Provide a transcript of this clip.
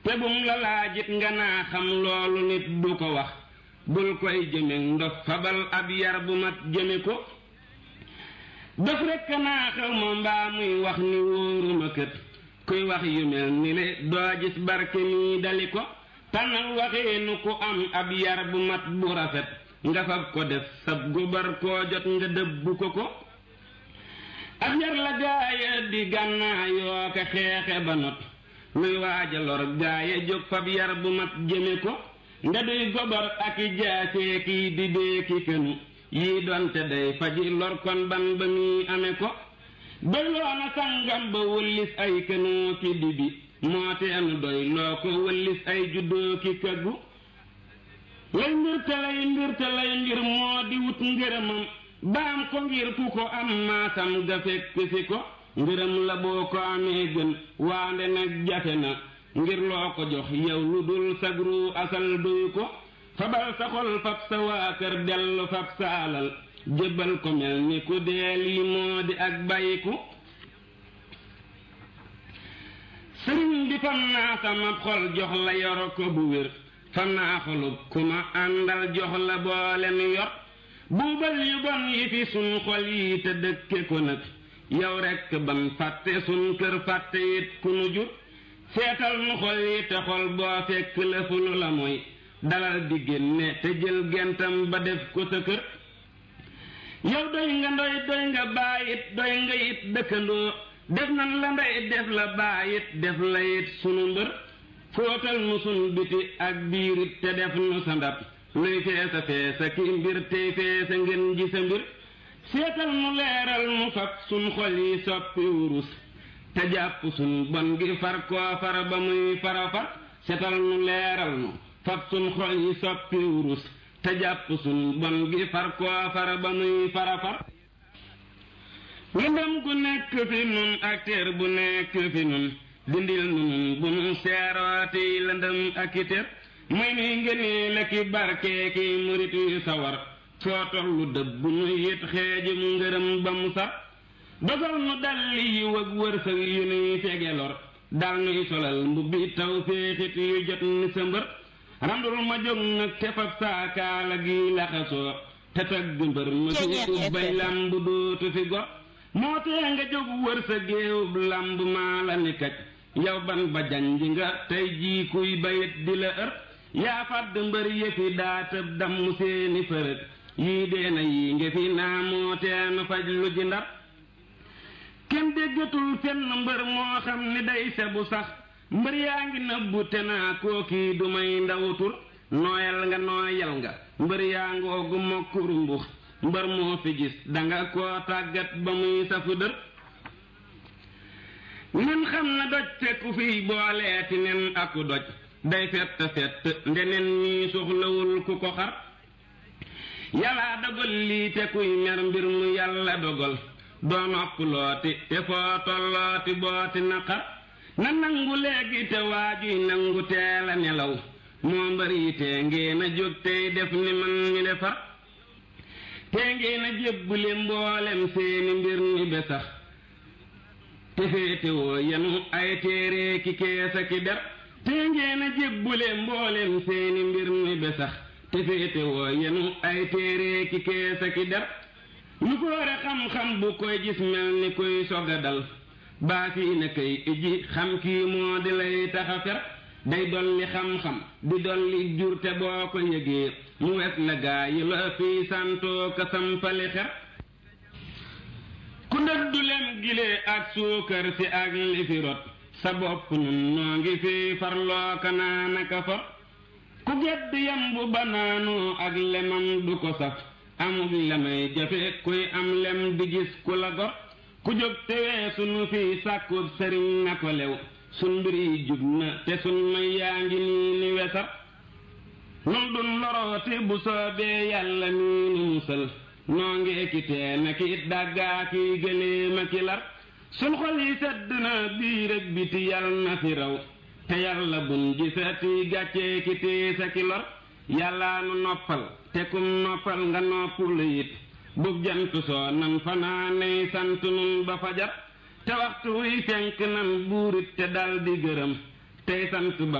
te bum la laajit nga naa xam loolu nit du ko wax bul koy jëme ndof fabal ab yar bu mat jëme ko dof rekk naa xew ma mbaa muy wax ni wóoruma kët kuy wax yu mel ni le doo gis barke nii dali ko tànnal waxiinu ku am ab yar bu mat bu rafet nga fab ko def sab gobar koo jot nga dëbbu ko ko ab yar la gaaya di gànnaayoo ka xeexe ba not luy waaja lor gaaya jóg fab yar bu mat jëme ko nga duy gobar ak i jaasee kii di dee ki kënu yii doonte day faji lor kon ban ba muy ame ko doyloona sangam ba wëllis ay kënoo ki dibi moo teenu doy loo ko wëllis ay juddoo ki këggu lay mbir te lay mbir te lay mbir moo di wut ngërëmam baam ko ngir ku ko am maasam ga fekk si ko ngërëm la boo ko amee gën waande nag jafe na ngir loo ko jox yow lu dul sagru asal duy ko fabal sa xol fab sa waa kër dellu fab sa alal jébbal ko mel ni ku dee lii moo di ak bàyyiku sëriñ bi fam naa sama xol jox la yor ko bu wér fam naa xolub ku ma àndal jox la boole mi yor buubal yu bon yi fi sun xol yi te dëkke ko nag yow rekk ban fàtte sun kër fàtte it ku nu jur seetal nu xol yi te xol boo fekk lëfulu la mooy dalal di génne te jël gentam ba def ko sa kër yow doy nga ndoy doy nga baayit doy nga it dëkkandoo def nan la ndey def la baayit def la it sunu mbër fóotal nu sun biti ak biirit te def nu sa ndab luy feesa feesa ki mbir tey feesa ngeen ji sa mbir seetal nu leeral nu fab sun xol yi soppi wurus te jàpp sun bon gi far koo far ba muy fara far seetal nu leeral nu fab sun xol yi soppi wurus te jàpp sun bon gi far koo far ba muy fara far lëndëm gu nekk fi nun ak téer bu nekk fi nun dindil nu nun bu nu seerooti lëndëm ak i téer muy nuy ngënee la ki barkee ki murit yu sawar foo tollu dëbb nu it xeejum ngërëm ba mu sar dogal nu dalli yi wëg wërsëg yu nuy fege lor dal nuy solal mbubbi taw féexit yu jot ni sa mbër randul ma jóg nag te fab saakaala gi laxasoo te tagg mbër ma suutu bay lamb dootu fi go moo tee nga jóg wër sa géewub lamb maa la ni kaj yow ban ba janj nga tey jii kuy bayit di la ër yaa fàdd mbër yëfi daa tëb damm seeni fërët yii deena yii nge fi naa moo tee nu faj lu ji ndar kenn déggatul fenn mbër moo xam ni day sebu sax mbër yaa ngi nëbbu te naa kookii du may ndawutur nooyal nga nooyal nga mbër yaa ngoogu mokkuru mbux mbër moo fi gis danga koo tàggat ba muy safu dër nen xam na doj fekku fiy booleeti nen aku doj day fett fett ndeneen ñii soxlawul ku ko xar yàllaa dogal lii te kuy mer mbir mu yàlla dogal doo nopp looti te foo tollooti booti naqar na nangu léegi te waajuy nangu teel a nelaw moo mbari tee ngeen a jóg tey def ni man mi defar tee ngeen a jébbule mboolem seeni mbir ni besax te féetewoo yenu ay téere ki keesa ki der tee ngeen a jébbule mboolem seeni mbir ni besax te féetewoo yenu ay téere ki keesa ki der lu koore xam-xam bu koy gis mel ni koy sog a dal baa fii na kay iji xam kii moo di lay taxa fer day dolli xam-xam di dolli jur te boo ko yëgee mu wet la gaa yi la fii santoo ka sampali xer ku ndëddu lem gilee ak suukar si ak li fi rot sa bopp nun noo ngi fii farloo ka naanaka for ku gedd yambu banaanoo ak lemam du ko saf amul lemay jafe kuy am lem di gis ku la gor ku jóg te weesu nu fii sàkkub sëriñ na ko lew sun mbir yi jub na te sun may yaa ngi nii ni wesar nun dun lorooti bu soobee yàlla nii nu musal noo ngi ekitee na ki dàggaa ki gëléema ki lar sun xol yi sedd na biir ak biti yàlla na fi raw te yàlla bun gisati gàccee ki tiisa ki lor yàllaa nu noppal te kum noppal nga noppul it bub jant soo nan fanaaney sant nun ba fajar te waxtu wuy fenk nan buurit te dal di gërëm tey sant ba